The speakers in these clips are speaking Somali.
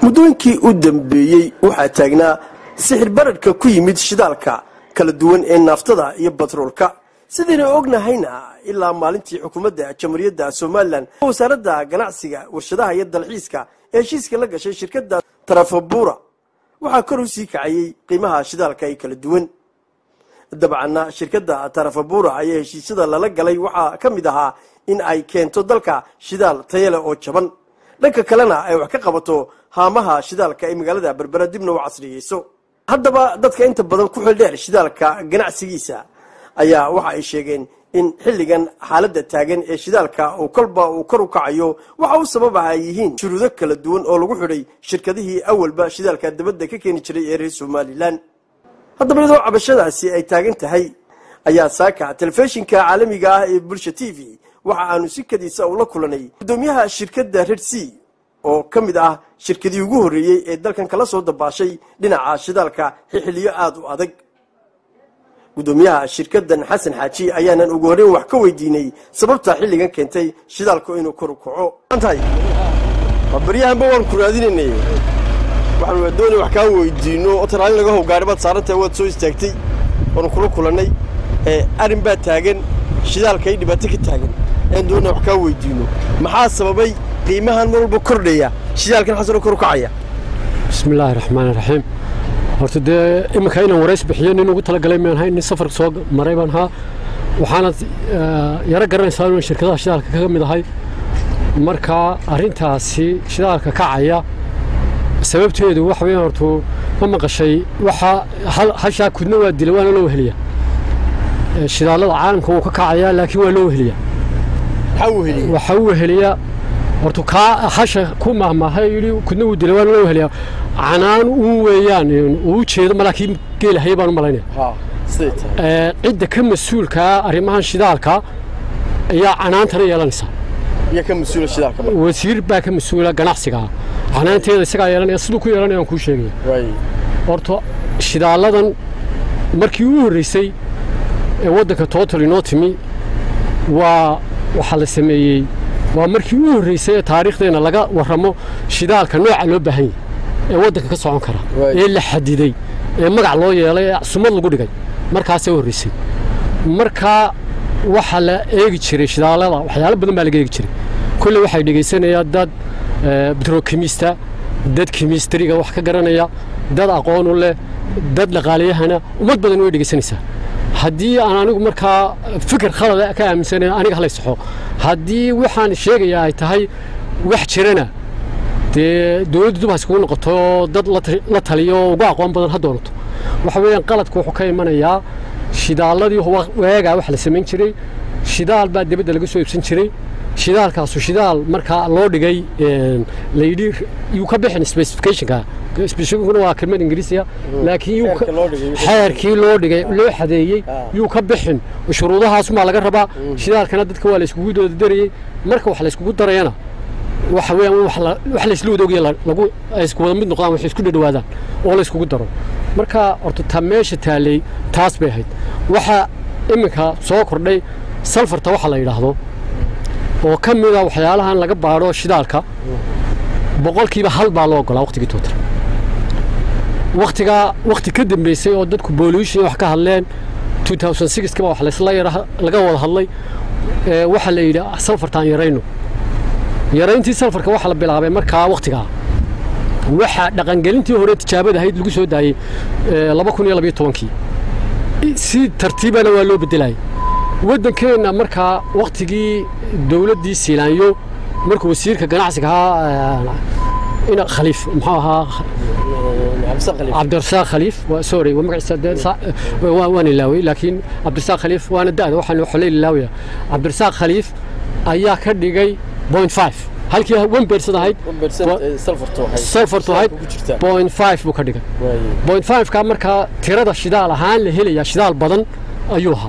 muddooyinkii u dambeeyey waxaa taagnaa sixir baradhka ku yimid shidaalka kala duwan ee naaftada iyo batroolka sidaynu ognahayna ilaa maalintii xukuumadda jamhuuriyadda somalilan wasaaradda ganacsiga warshadaha iyo dalxiiska ee heshiiska la gashay shirkadda tarafabura waxaa kor u sii kacayey qiimaha shidaalka ee kala duwan dabcanna shirkadda tarafabura ayaa heshiisyada lala galay waxaa ka mid ahaa in ay keento dalka shidaal tayale oo jaban dhanka kalena ay wax ka qabato haamaha shidaalka ee magaalada berbera dibna u casriyeyso haddaba dadka inta badan ku xildheer shidaalka ganacsigiisa ayaa waxa ay sheegeen in xilligan xaaladda taagan ee shidaalka uu kolba uu kor u kacayo waxa u sababaha ay yihiin shuruudo kala duwan oo lagu xidhay shirkadihii awalba shidaalka dabadda ka keeni jiray ee reer somalilan haddaba iyadoo cabashadaasi ay taagan tahay ayaa saaka telefishinka caalamiga ah ee bulsha t v waxa aanu si kadiisa ula kulanay guddoomiyaha shirkadda red c oo ka mid ah shirkadii ugu horreeyey ee dalkan kala soo dabaashay dhinaca shidaalka xixiliyo aada u adag guddoomiyaha shirkaddan xasan xaaji ayaanan ugu horreyn wax ka weydiinay sababta xilligan keentay shidaalku inuu kor u kaco tahay baryahanba waan ku raadinaynay waxaan doonay wax kaa weydiino oo taraalin laga howgaari baad saarantahay waad soo istaagtay waanu kula kulannay arrin baa taagan shidaalka ay dhibaato ka taagan ayaan doonaa wax kaa weydiino maxaa sababay qiimahan mar walba kordhaya shidaalkan xasanoo kor u kacaya bismi illaahi raxmaan raxiim horta dee iminka inaan warays bixiyo nin ugu talagalay maan hayn nin safar soo maray baan ahaa waxaanad yaro garanaysaa inaan shirkadaha shidaalka kaga mid ahay marka arrintaasi shidaalka kacaya sababteedu waxa weeyaan hortu ma maqashay waxa hashaa kudna waa dila waana loo weheliya shidaalada caalamka wuu ka kacayaa laakiin waa loo weheliya waxa u weheliya hortu kaa hasha ku mahmaahay yidhi kudna wuu dila waana loo weheliya canaan uu weeyaan uu jeedo malaakiin geelahaya baan u malaynaya cidda ka mas-uulkaa arrimahan shidaalka ayaa canaantana yeelanaysa wasiir baa ka mas-uula ganacsigaa canaanteeda isagaa yeelanaya siduu ku yeelanaya aan kuu sheegaya horta shidaaladan markii u horreysay ee waddanka total inoo timi waa waxaa la sameeyey waa markii u horreysay ee taariikhdeenna laga warramo shidaalka nooca loo baahan yahy ee waddanka ka socon kara ee la xadiday ee magac loo yeelay ee sumad lagu dhigay markaasee u horreysay markaa waxaa la eegi jiray shidaalada waxyaalo badan baa laga eegi jiray kolley waxay dhegaysanayaa dad betrokimista dad kimistriga wax ka garanaya dad aqoon u leh dad dhaqaaliyahana ummad badan way dhegaysanaysaa haddii aan anigu markaa fikir khalada ka aaminsanay aniga halay saxo haddii waxaan sheegayaa ay tahay wax jirana dee dowladdu dub haskugu noqoto dad la taliyo oo uga aqoon badan ha doonato waxa weeyaan qaladku wuxuu ka imanayaa shidaaladii weegaa wax la samayn jiray shidaal baa dibadda laga soo iibsan jiray shidaalkaasu shidaal markaa loo dhigay layidhi yuu ka bixin specificationka specificationkuna waa kelmad ingiriisiya laakiin xeerkii loo dhigay loo xadeeyey yuu ka bixin shuruudahaasumaa laga rabaa shidaalkana dadka waa la iskugu doodadarayey marka wax la iskugu darayana waxa weeyaan wax la isla wadoogiya lagu ay isku wada mid noqdaan wax isku dhadhawaadaan oo la iskugu daro marka horta ta meesha taallay taas bay ahayd waxa iminka soo kordhay salfarta waxa la yidhaahdo oo ka mida waxyaalahan laga baadho shidaalka boqolkiiba hal baa loo ogolaa waqtigii tootar waqtigaa waqti ka dambeysay oo dadku bolution wax ka hadleen kiba wax laysla yara laga wada hadlay waxaa la yidhi salfartaan yarayno yarayntii salfarka waxaa la bilaabay markaa waqtigaa waxaa dhaqangelintii hore tijaabada ahayd lagu soo daayey laba kun iyo labiyo tobankii si tartiibana waa loo bedelayay waddankeenna markaa wakhtigii dowladdii siilaanyo markuu wasiirka ganacsiga ahaa khaliif muxuu ahaa cabdirasaaq khaliif sorry waan ilaaway laakiin cabdirasaaq khaliif waana da'da waxaan xolay ilaawaya cabdirasaaq khaliif ayaa ka dhigay point five halkii one percent ahayd salfartu ahayd point five buu ka dhigay point five ka markaa tirada shidaal ahaan la helayaa shidaal badan ayuu ahaa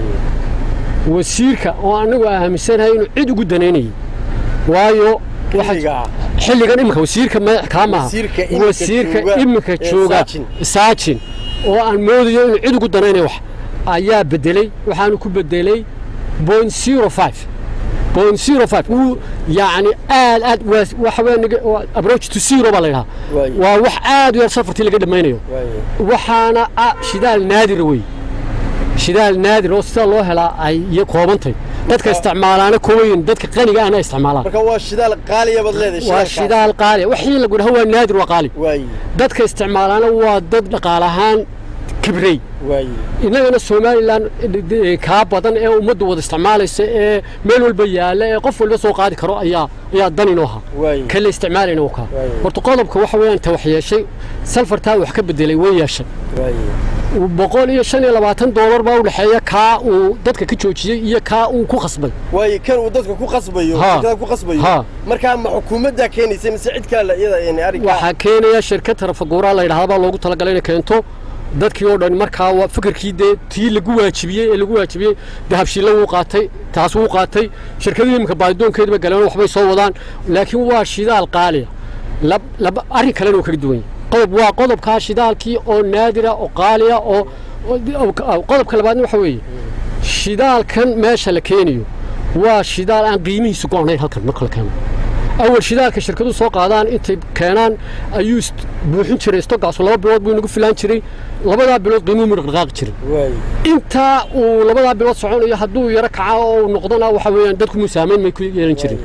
wasiirka oo anagu aaminsanahay inuu cid ugu danaynayay waayo xilligan iminka wasiirka madax kaa maaha wasiirka iminka jooga saajin oo aan moodayo inuu cid ugu danaynayo wax ayaa bedelay waxaanu ku bedelay point zero five point zero five wuu yacni aad aad waa- waxa weeye niga- waa approach to zero baa la yidhaha Waaye. waa wax aad u yar safartii laga dhammaynayo waxaana ah shidaal naadira wey shidaal naadir oo sida loo helaa ay iyo koobantay dadka isticmaalaana koobayin dadka qaniga ahna isticmaalaan marka waa shidaal qaaliya baad leedahay waa shidaal qaali wixii lagu dhaho waa naadir waa qaali waaye dadka isticmaalaana waa dad dhaqaale ahaan kibrey waaye innagana somalilan eh, kaa badan ee ummaddu wada isticmaalaysa ee meel walba yaalla ee qof walba soo qaadi karo ayaa ayaa dan inoo ha Waaye. ka la isticmaalayna u kaa Waaye. horta qodobka waxa weeyaan ta wax yeeshay salfartaa wax ka bedelay way yeeshay waaye boqol iyo shan iyo labaatan doolar baa u dhexeeya kaa uu dadka ka joojiyey iyo kaa uu ku khasbay waaye kan uu dadka ku qasbayo Ha. shirkada ku qasbayo Ha. markaa ma xukuumaddaa keenaysa mise cid kale iyada yani arrinkaa waxaa keenaya shirkad tarafaguuraa la yidhahda baa loogu talagalay inay keento dadkii oo dhan markaa waa fikirkii dee tii lagu waajibiyey ee lagu waajibiyey dahabshiilla wuu qaatay taas wuu qaatay shirkadii iminka baadidoonkeediba galeen waxbay soo wadaan laakiin waa shidaal qaaliya lab- laba arrin kalena uu kaga duwan yahay qodob waa qodobkaa shidaalkii oo naadira oo qaaliya oo oo- qodobka labaadna waxa weeye shidaalkan meesha la keenayo waa shidaal aan qiimihiisu go'nayn halkan marka la keeno awal shidaalka shirkadu soo qaadaan intay keenaan ayuu ist- buuxin jiray stogaasu laba bilood buu inagu filaan jiray labadaa bilood qiimuu mu dhaqaaqi jiray waaye intaa uu labadaa bilood soconayo hadduu yaro kaca oo uu noqdona waxa weeyaan dadku musaamayn may ku yeelan jirin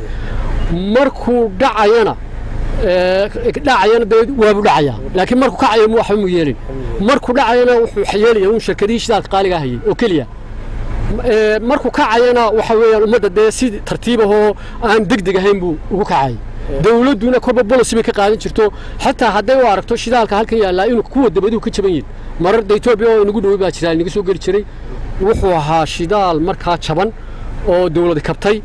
markuu dhacayana ee, dhacayana dee waabu dhacayaa laakiin markuu kacayo mu waxba mu yeelin markuu dhacayana wuxuu yeelaya un shirkadihii shidaalka qaaliga hayay oo keliya Ee, markuu kacayana waxa weeyaan ummadda dee si tartiib ahoo aan deg deg ahayn buu ugu kacay dowladduna korba bolosi bay ka qaadan jirto xataa hadday u aragto shidaalka halkan yaallaa inuu kuwa dabaduhu ka jaban yihin marar da etoobiya oo inagu dhowey baa jira inaga soo geli jiray wuxuu ahaa shidaal markaa jaban oo dowladi kabtay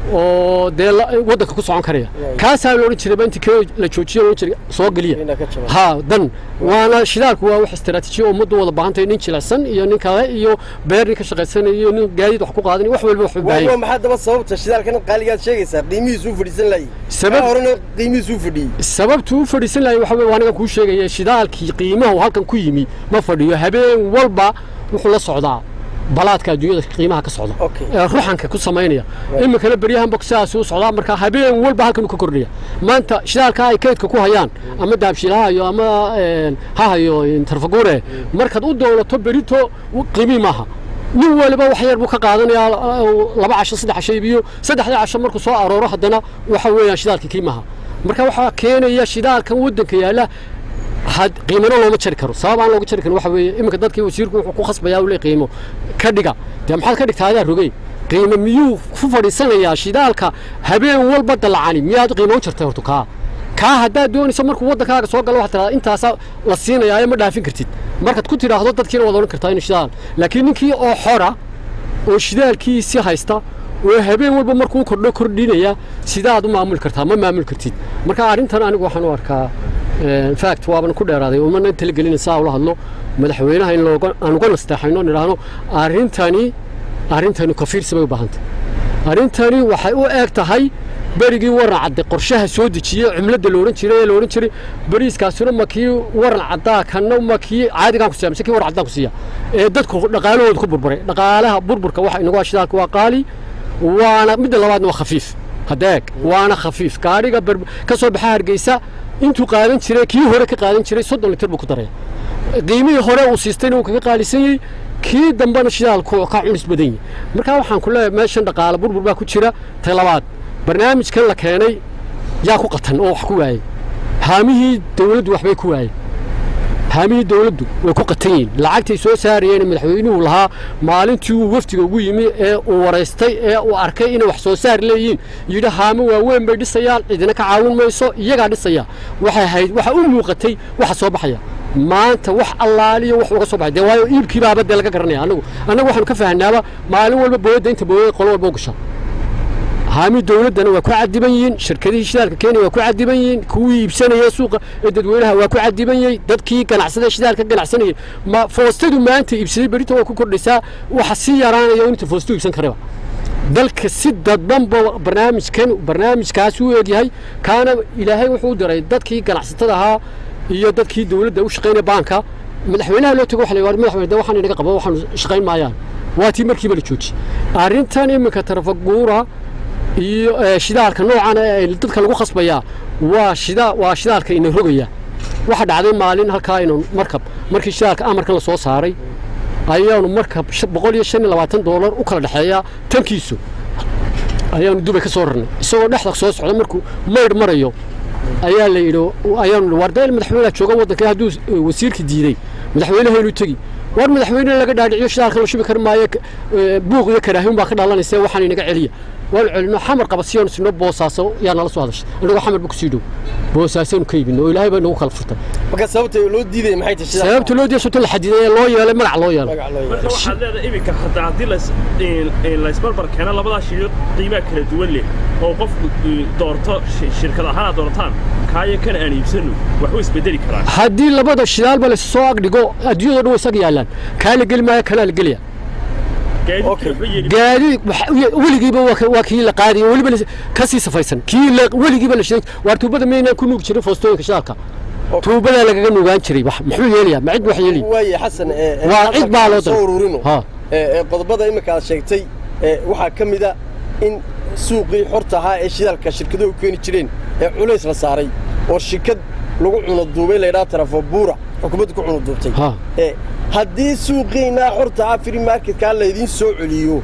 oo dee la- waddanka ku socon karaya kaasaa la odhan jiray ba intii kee la joojiyo la odhan jiray soo geliya Inaa ka jaban. ha dan waana shidaalku waa wax istaraatiijiya oo ummaddu wada baahantahay nin jilicsan iyo nin kale iyo beer nin ka shaqaysanaya iyo nin gaadiid wax ku qaadanaya wax walba wax u baahan waa yahay. maxaa daba sababta shidaalkan qaaligaad sheegaysaa qiimihiisuu fadhiisan laayay Sabab- Kaa horena qiimihiisuu fadhiyey sababtu u fadhiisan lahay waxa weeye waa aniga kuu sheegaya shidaalkii qiimahu halkan ku yimi ma fadhiyo habeen walba wuxuu la socdaa balaadka adduunyada qiimaha ka socda Okay. ee ruxanka ku samaynaya iminkana beryahanba sidaas u socdaa marka habeen walba halkan uu ka kordhaya maanta shidaalka ay kaydka ku hayaan ama daabshiil ha hayo ama een, ha hayo een, tarfaguure markaad u doonato berito qiimii maaha nin waliba wax yar buu ka qaadanayaa uh, laba casho saddex casho iibiyo saddexda casho markuu soo arooro haddana waxa weeyaan shidaalkii qiimaha marka waxaa keenaya shidaalkan waddanka yaalla had qiimano looma jari karo sabab aan looga jari karin waxa weeye iminka dadkii wasiirku wuxuu ku khasbayaa uu le qiimo ka dhiga dee maxaad ka dhigtaa adaa rogey qiimo miyuu ku fadhiisanayaa shidaalka habeen walba dalacani miyaad qiimo u jartay horto kaa kaa haddaad doonayso markuu waddankaaga soo galo waxaad tidhahdaa intaasaa la siinayaa ma dhaafin kartid markaad ku tidhaahdo dadkiina waad odhan kartaa inuu shidaal laakiin ninkii oo xora oo shidaalkiisii haysta oo habeen walba markuu kordho kordhinaya sidaad u maamuli kartaa ma maamuli kartid marka arrintan anigu waxaan u arkaa een, fact waaban ku dheeraaday umana talagelina saa ula hadlo madaxweynaha in looga aan uga nasteexayno nidhaahno arrintani arrintani kafiirsi bay u baahantay arrintani waxay u eg tahay berigii waran cadde qorshaha soo dejiyey cumladda la odhan jiray ee la odhan jiray beriiskaasuna ma kii waran caddaa kanna ma kii caadigaan ku siiya mise kii waran caddaan ku siiya ee dadku dhaqaalahooda ku burburay dhaqaalaha burburka waxa inagu ah shidaalka waa qaali waana midda labaadna waa khafiif hadeeg waana khafiif gaadhiga bar- ka soo baxa hargeysa intuu qaadan jiray kii hore ka qaadan jiray soddon litir buu ku daraya qiimihii hore uu siistayna uu kaga qaalisan yahay kii dambena shidaalku ka cunis badan yahay markaa waxaan ku leeyahay meeshan dhaqaale burbur baa ku jira ta labaad barnaamijkan la keenay yaa ku qatan oo wax ku waayey haamihii dowladdu waxbay ku waayeen haamihii dowladdu way ku qatan yihiin lacagtay soo saarayeen madaxweynuhu lahaa maalintii uu wafdiga ugu yimi ee uu waraystay ee uu arkay inay wax soo saar leeyihiin yidhi haamo waaweyn bay dhisayaan cidina ka caawin mayso iyagaa dhisaya waxay hayd waxa u muuqatay waxa soo baxaya maanta wax allaaliyo wax uga soo baxay dee waayo iibkii baaba dee laga garanaya annagu annagu waxaanu ka fahanaaba maalin walba booyadda inta booyada qolo walba u gasha haami dowladdana waa ku cadiban yihiin shirkadihii shidaalka kenya waa ku cadiban yihiin kuwii iibsanaya suuqa ee dadweynaha waa ku cadiban yahay dadkii ganacsada shidaalka ganacsanayay ma foostadu maanta iibsaday berito waa ku kordhaysaa waxa sii yaraanaya inta foostu iibsan karaba dalka si dadbanba barnaamijkan barnaamijkaasi u eegyahay kaana ilaahay wuxuu u diray dadkii ganacsatada ahaa iyo dadkii dowladda u shaqaynaya baanka madaxweynaha loo tago waxa la yidhi madaxweyne de waxaan inaga qabo waxaanu shaqayn maayaan waa tii markiiba la joojiyey arrintan iminka tarafaguura iyo eh, shidaalka noocan ee dadka lagu khasbayaa waa shida waa shidaalka ina rogaya waxa dhacday maalin halkaa inuu markab markii shidaalka amarkan la soo saaray ayaanu markab shan- boqol iyo shan iyo labaatan doolar u kala dhexeeya tankiisu ayaanu dubay ka soo rarnay isagoo dhexda soo socda markuu maydh marayo ayaa la yidhi ayaanu nidhi, war deel madaxweynaha jooga waddanka hadduu eh, wasiirka diiday madaxweynaheenu tegi war madaxweyne laga dhaadhiciyo shidaalka la shubi kari maayo k- eh, buuq iyo karaahin baa ka dhalanaysa waxaan inaga celiya waanu celino xamar qabasiyaanu sino boosaaso yaa nala soo hadashay annagoo xamar ba kusii dhow boosaasaanu ka iibino oo ilaahay baa nagu kala furtay marka sababta loo diidaya maxay tahay shidaalka? sababta loo diyaso la xadiday ee loo yeelay magac loo yeelay magac loo yeelay. marka waxaad leedahay iminka hataa haddii lays- in- in laysbarbar keeno labadaa shirkad qiimaa kala duwan leh oo qofku i, doorto shi- shirkad ahaan aad doortaan kaayo kan aan iibsano waxu isbedeli karaan haddii labada shidaalba la soo agdhigo adduunyada dhan way isaga yaallaan kaa la geli maayo kanaa la gelaya gaadiidka Okay. waxba yeeli gaadi wax- weligiiba waa ka- waa kii la qaadaya weliba la- ka sii safaysan kii la- weligiiba la shiday waar tuubada maynaan ku nuugi jirin foostooyinka shidaalka tuubadaa lagaga nuugaan jiray wax muxuu yeelayaa ma cid wax yeelaya waaye xasan ee, ee, Waa cid baa loo soo daray. ururino Ha. Ee, ee, qodobada imika aad sheegtay ee, waxaa ka mid a in suuqii xorta ahaa ee shidaalka shirkaduhu keeni jireen ee culays la saaray oo shirkad lagu cuno duubay laydhaa tarafo buura xukuumadda ku cuno duubtay Ha. Ee, haddii suuqiinaa xorta ahaa free marketkaa laydiin soo celiyo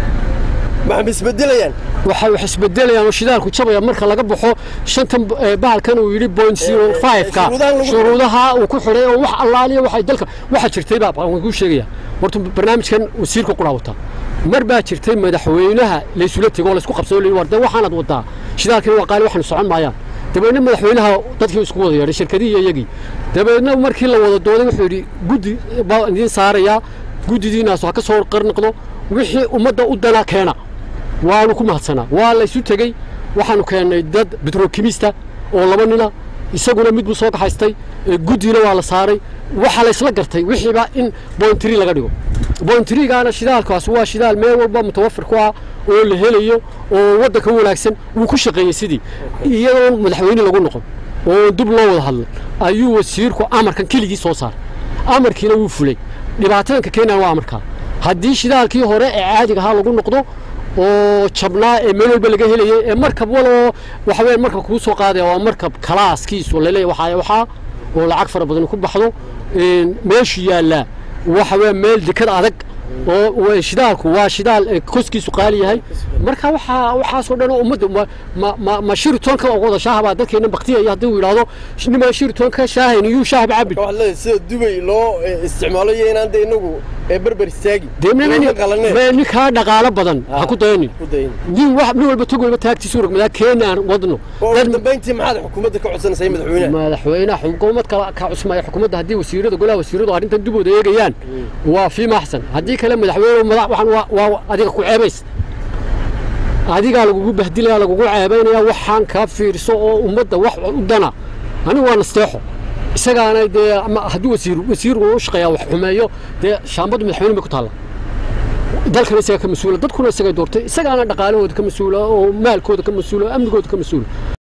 maxay isbedelayaan waxay wax isbedelayaan oo shidaalku jabaya marka laga baxo shantan eh, bahalkan uu yidhi point zero five ka shuruudahan lagu- shuruudaha uu ku xidhay oo wax allaaliya waxay dalka waxa jirtay baa waan kuu sheegaya horta barnaamijkan wasiirka qura wataa mar baa jirtay madaxweynaha laysula tego oo laysku qabsado layidhi war dee waxaanad wadaa shidaalkina waa qaali waxaanu socon maayaan dabeedna madaxweynaha dadkii isku wada yeedhay shirkadihii iyo iyagii dabeedna markii la wada dooday wuxuu yidhi guddi baa idiin saarayaa guddidiinaas ha ka soo qarniqdo wixii ummadda u dana keena waanu ku mahadsanaa waa la isu tegey waxaanu keennay dad bitrokimista oo laba nina isaguna mid buu soo kaxaystay ee guddiina waa la saaray waxaa la isla gartay wixiiba in bointri laga dhigo bointrigaana shidaalkaas waa shidaal meel walba mutawafir ku ah oo la helayo oo waddanka u wanaagsan wuu ku shaqeeyey sidii iyadoon madaxweyne lagu noqon oo dib loo wada hadlay ayuu wasiirku amarkan keligii soo saaray amarkiina wuu fulay dhibaatadanka keenaan waa amarkaa haddii shidaalkii hore ee caadiga ahaa lagu noqdo oo jabnaa ee meel walba laga helayay ee markab waloo waxa weeye markab kuu soo qaadaya waa markab kalaaskiisu laleeyahay waxaa waxaa oo lacag fara badan ku baxdo een, meeshu yaallaa waxa weeye meel dekad adag oo waa shidaalku waa shidaal ee koskiisu qaali yahay marka waxaa waxaasoo dhan oo ummadda ma ma ma, ma shiritoonka oo wada shaaha baa dadkeena baktiyaya haddii uu yidhaahdo nimaa shiritoonka shaahayn iyuu shaahba cabin waxaad leedahay sida dubay loo ee, isticmaalo iyo inaan dee inagu ee berber istaagi dee nin- Looma qalaneen. nin- ninkaa dhaqaalo badan ha ku dayanin ku dayin nin wax nin walba tog walba taagtiisu rogmadaa keena aan wadno oo dad ugu dambayntii maxaad xukuumadda ka codsanaysaa madaxweynaha madaxweynaha xukuumad kale ka cusmaya xukuumadda haddii wasiirada golaha wasiiradu arrintan dibooda eegayaan waa fii maxsan haddii kale madaxweyne madax waxaan waa waa adiga ku ceebays adigaa lagugu bahdilaya lagugu ceebaynaya waxaan kaa fiirso oo ummadda wax u dana anigu waa nasteexo isagaana dee ama haddii wasiir wasiir uu u shaqeeyaa wax xumeeyo dee shaambadu madaxweyne bay ku taalla dalkana isaga ka mas-uula dadkuna isagay doortay isagaana dhaqaalahooda ka mas-uula oo maalkooda ka mas-uula oo amnigooda ka mas-uula